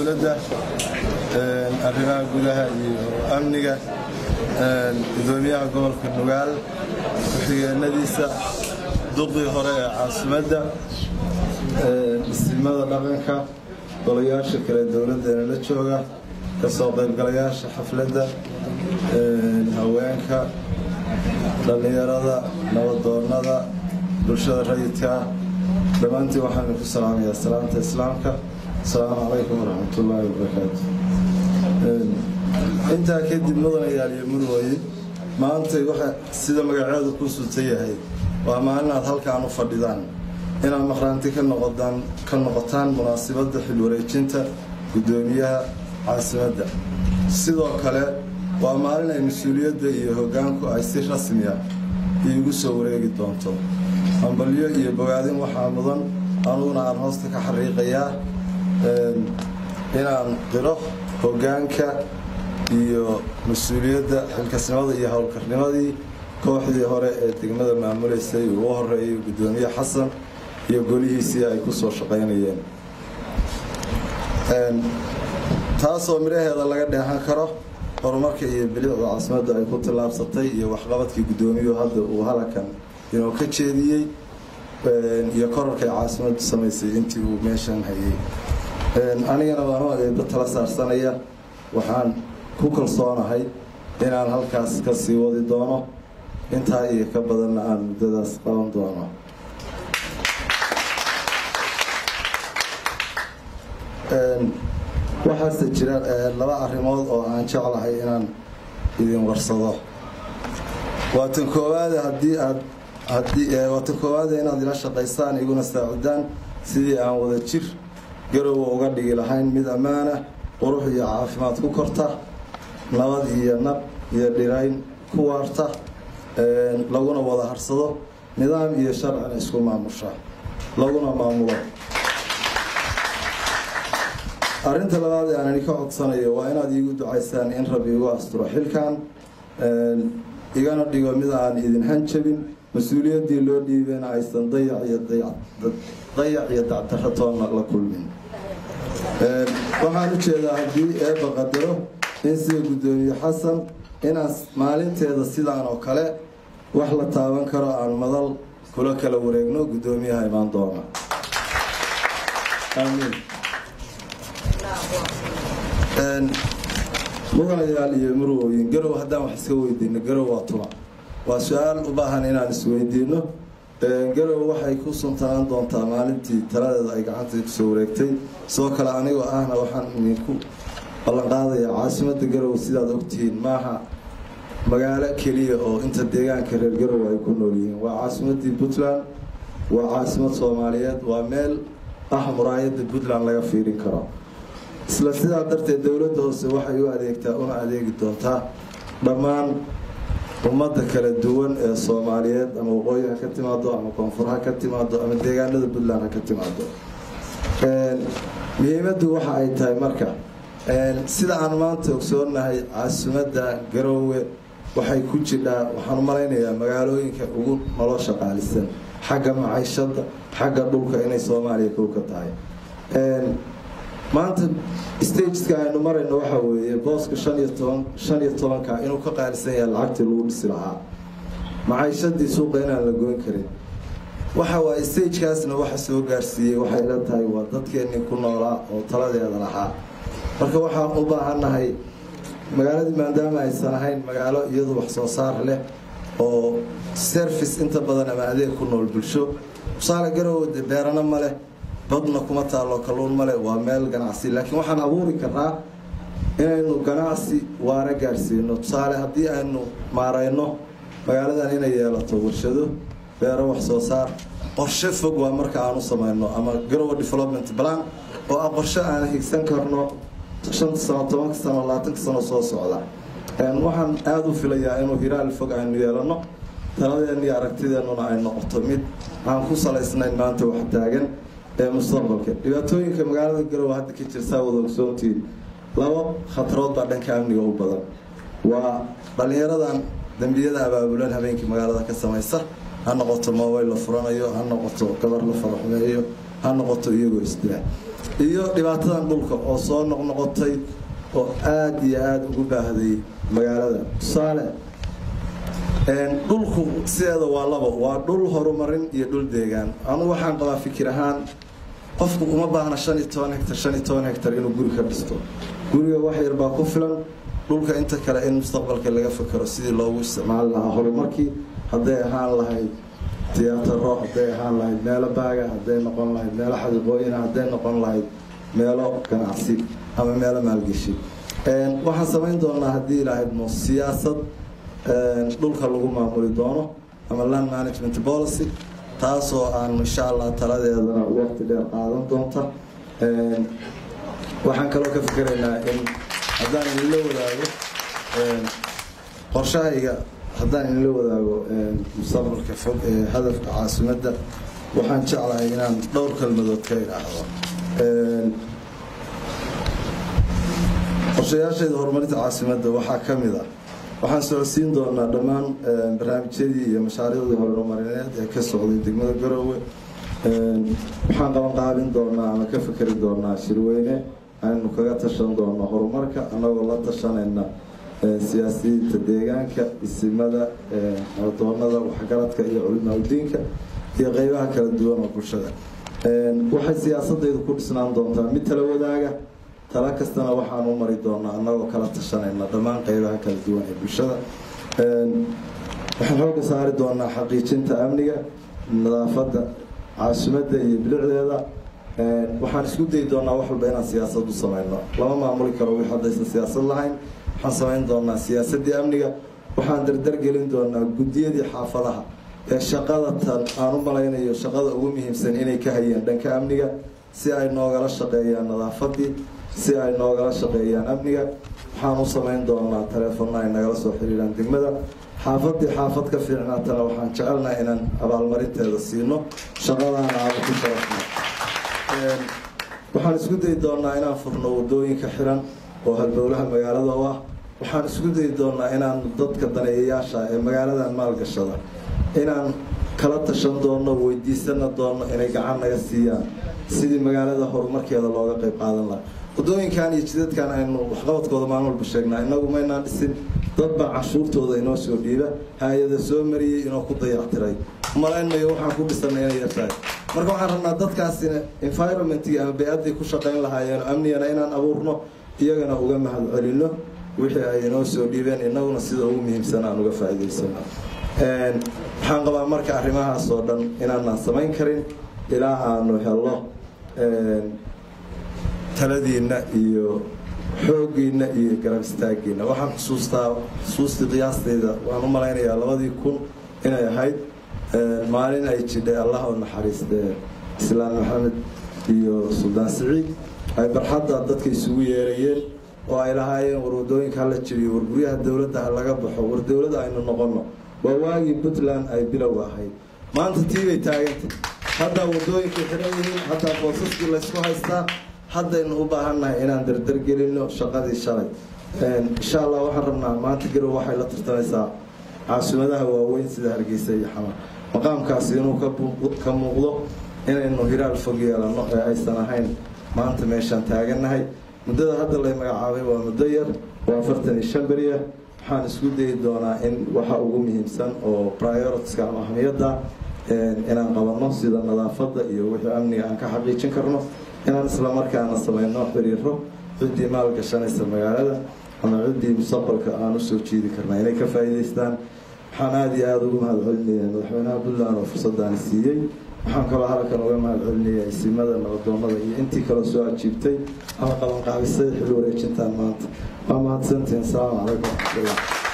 dowladda arrimaha gudaha iyo amniga gudoomiyaha gobolka nugaal ku-xigeenadiisa duqii hore ee caasimadda isimada dhaqanka golayaasha kale dowladdeena la jooga ka soo qaybgalayaasha xafladda haweenka dhallinyarada nabadoonnada bulshada rayidka dhammaantiin waxaan ku salaamayaa salaamta islaamka asalaamu calaykum waraxmatullaahi wabarakaatu intaa kadib mudanayaal iyo murwooyin maantay waxa sida magaceedu ku sunta yahay waa maalin aad halkaan u fadhidaan inaad maqraanti ka noqotaan munaasibadda xilwareejinta guddoomiyaha caasimadda sidoo kale waa maalin ay mas-uuliyadda iyo hoggaanku ay si rasmiya iigu soo wareegi doonto hambalyo iyo bogaadin waxaa mudan anuguna aan hoosta ka xariiqayaa inaan qiro hoggaanka iyo mas-uuliyadda xilkasnimada iyo howlkarnimadii kooxdii hore ee degmada maamulaysay ugu horeeyay guddoomiye xasan iyo golihiisii ay ku soo shaqaynayeen taasoo midhaheeda laga dheehan karo horumarka iyo bilicda caasimadda ay ku tillaabsatay iyo waxqabadkii guddoomiyuhu hadda uu halakan inuu ka jeediyey iyo korarkay caasimaddu samaysay intii uu meeshan hayay anigana waanu eeba tala saarsanaya waxaan ku kalsoonahay inaan halkaas ka sii wadi doono intaa iyo ka badanna aan muddadaas qaban doono waxaase jira laba arrimood oo aan jeclahay inaan idin warsado waa tan koowaade haddii aad waa tan koowaade inaad ila shaqaysaan iguna saacidaan sidii aan wada jir garowa uga dhigi lahayn mid ammaana qurux iyo caafimaad ku korta nabad iyo nab iyo dhirayn ku waarta laguna wada harsado nidaam iyo sharcina isku maamusha laguna maamulo arrinta labaad ee aan idinka codsanayo waa inaad iigu ducaysaan in rabbi igu asturo xilkan igana dhigo mid aan idin hanjabin mas-uuliyaddii loo dhiibeyna aysan dayac iyo dacdarro toonna la kulmin waxaan u jeedaa haddii eebba qadaro in sida guddoomiye xasan inaan maalinteeda sidaan oo kale wax la taaban karo aan madal kula kala wareegno guddoomiyaha imaan doona aamiin mudanayaal iyo murwooyin garow haddaan wax iska weydiino garow waa tuma waa su-aal u baahan inaan isweydiino garow waxay ku suntanaan doontaa maalintii taladeeda ay gacanta kusoo wareegtay sidoo kale anigoo ahna waxaan idinku ballanqaadayaa caasimadda garow sidaad ogtihiin maaha magaalo keliya oo inta deegaanka reer garow ay ku nool yihiin waa caasimaddii puntland waa caasimad soomaaliyeed waa meel ah muraayadda puntland laga fiirin karo isla sidaa darteed dowladda hoose waxay u adeegtaa una adeegi doontaa dhammaan ummadda kala duwan ee soomaaliyeed ama waqooyi ha ka timaado ama koonfur ha ka timaado ama deegaanada puntland ha ka timaado muhiimaddu waxa ay tahay marka sida aan maanta ogsoonahay caasimadda garoowe waxay ku jidhaa waxaan u malaynayaa magaalooyinka ugu nolosha qaalisan xagga maciishada xagga dhulka inay soomaaliya kow ka tahay maanta stageska aynu marayno waxa weeye booska shan iyo toban shan iyo tobanka inuu ka qaalisan yahay lacagtii lagu dhisi lahaa maciishadii suuqa inaan la goyn karin waxa waaye stagekaasna waxa soo gaarsiiyey waxay la tahay waa dadkeenii ku noolaa oo taladeeda lahaa marka waxaan u baahannahay magaaladii maadaama aysan ahayn magaalo iyadu wax soo saar leh oo service inta badan ama adeeg ku nool bulsho tusaale garowe de beerana ma leh badna kuma taalo kalluun male waa meel ganacsi laakiin waxaan abuuri karnaa inaynu ganacsi waara gaarsiino tusaale haddii aynu maarayno magaaladan inay yeelato warshado beero wax soo saar qorshe fog waa marka aan u samayno ama garowe development plan oo ah qorshe aan higsan karno shanta sano tobanka sano labaatanka sano soo socda waxaan aada u filayaa inuu hiraal fog aynu yeelano taladeenna iyo aragtideennuna ay noqoto mid aan ku salaysnayn maanta wax taagan ee mustaqbalka dhibaatooyinka magaalada garowe hadda ka jirtaa wada ogsoontiin labo khatarood baa dhanka amniga u badan waa dhallinyaradan dembiyada abaabulan habeenkii magaalada ka samaysa ha noqoto mobayl la furanayo ha noqoto gabar la faraxumeeyo ha noqoto iyagoo isdila iyo dhibaatadan dhulka oo soo noqnoqotay oo aada iyo aada ugu baahday magaalada tusaale dhulku sideeda waa labo waa dhul horumarin iyo dhul deegaan anugu waxaan qabaa fikir ahaan qofku uma baahna shan iyo toban hectar shan iyo toban hectar inuu guri ka dhisto guriga wax yar baa ku filan dhulka inta kale in mustaqbalka laga fakero sidii loogu isticmaali lahaa horumarkii hadday ahaan lahayd tiyaataro hadday ahaan lahayd meelo baaga hadday noqon lahayd meelo xadiqooyina hadday noqon lahayd meelo ganacsi ama meelo maalgeshi waxaan samayn doonaa haddii ilahaydmo siyaasad dhulka lagu maamuli doono ama land management policy taasoo aan insha allah taladeedana waqti dheer qaadan doonta waxaan kaloo ka fikeraynaa in haddaan idinla wadaago qorshahayga haddaan idinla wadaago mustaqbalka fog ee hadafka caasimadda waxaan jeclahay inaan dhowr kalmadood ka idhaahdo qorshayaashayda horumarinta caasimadda waxaa ka mid ah waxaan socodsiin doonaa dhammaan barnaamijyadii iyo mashaariicdii horumarineed ee ka socday degmada garoowe waxaan qabanqaabin doonaa ama ka fikeri doonaa shirweyne aynu kaga tashan doono horumarka annagoo la tashanayna siyaasiyiinta deegaanka isimada doonada waxgaradka iyo culimaadudiinka iyo qeybaha kala duwan oo bulshada waxay siyaasadaydu ku dhisnaan doontaa mid tala wadaaga tala kastana waxaan u mari doonaa annagoo kala tashanayna dhammaan qeybaha kala duwan ee bulshada waxaan xooga saari doonaa xaqiijinta amniga nadaafadda caasimadda iyo bilicdeeda waxaan isku dayi doonaa wax walba inaan siyaasad u samayno lama maamuli karo wix haddaysan siyaasad lahayn waxaan samayn doonaa siyaasaddii amniga waxaan dardargelin doonaa guddiyadii xaafadaha ee shaqada tan aan u malaynayo shaqada ugu muhiimsan inay ka hayeen dhanka amniga si ay noogala shaqeeyaan nadaafadii si ay noogala shaqeeyaan amniga waxaan u samayn doonaa taleefonna ay nagala soo xiriiraan degmada xaafadii xaafad ka fiicnaatana waxaan jecelnaha inaan abaalmarinteeda siino shaqadaana aaba ku sharafno waxaan isku dayi doonaa inaan furno wadooyinka xiran oo halbowlaha magaalada u ah waxaan isku dayi doonaa inaan dadka daneeyayaasha ee magaaladan maalgashada inaan kala tashan doono weydiisana doono inay gacan naga siiyaan sidii magaalada horumarkeeda looga qayb qaadan laha wadooyinkan iyo jidadkan aynu waxqabadkooda maalin walba sheegnaa inagu maynaan dhisin dadbaa canshuurtooda inoo soo dhiiba hay-ada soo mariyey inoo ku dayactiray malaynayo waxaan ku dhisanay inay yartahay marka waxaan rabnaa dadkaasina environmentkii ama bay-addii ku shaqayn lahaayeen amnigana inaan abuurno iyagana uga mahad celino wixii ay inoo soo dhiibeen inaguna sida ugu muhiimsan aan uga faa'iidaysano waxaan qabaa marka arrimahaas oo dhan inaanaan samayn karin ilaa aanu helo taladiinna iyo xooggiinna iyo garab istaaggiinna waxaan xusuustaa xusuustii qiyaasteyda waan u malaynayaa labadii kun inay ahayd maalin ay jidhay allah oo naxariistee islaan maxamed iyo suldaan siciid ay barxadda dadka isugu yeerayeen oo ay lahaayeen war wadooyinka hala jiriyo war guryaha dowladda ha laga baxo war dowladda aynu noqonno waa waagii puntland ay bilow ahayd maanta tii bay taagantay haddaa wadooyinkay xiran yihiin haddaa boosaskii laysku haystaa haddaynu u baahannahay inaan dardargelino shaqadii shalay insha allah waxaan rabnaa maanta garow waxay la tartamaysaa caasimadaha waaweyn sida hargeysa iyo xamar maqaamkaasi inuu ka muuqdo inaynu hiraal fog yeelano ee aysan ahayn maanta meeshaan taagannahay muddada hadda lay magacaabay waa muddo yar waa afartan iyo shan beriya waxaan isku dayi doonaa in waxa ugu muhiimsan oo prioritiska ama ahmiyadda inaan qabanno sida nadaafadda iyo wixii amniga aan ka xaqiijin karno inaan islamarkaana samayno xiriiro ciddii maal gashanaysa magaalada ama ciddii mustaqbalka aan usoo jiidi karna inay ka faa'iidaystaan waxaan aada iyo aada ugu mahad celinayaa madaxweynaha puntland oo fursadaani siiyey waxaan kaloo halkan uga mahad celinayaa isimada nabadoonada iyo intii kaloo soo ajiibtay ama qabanqaabisay xil wareejintaan maanta waa mahadsantihiin asalaamu calaykum waraxmatullah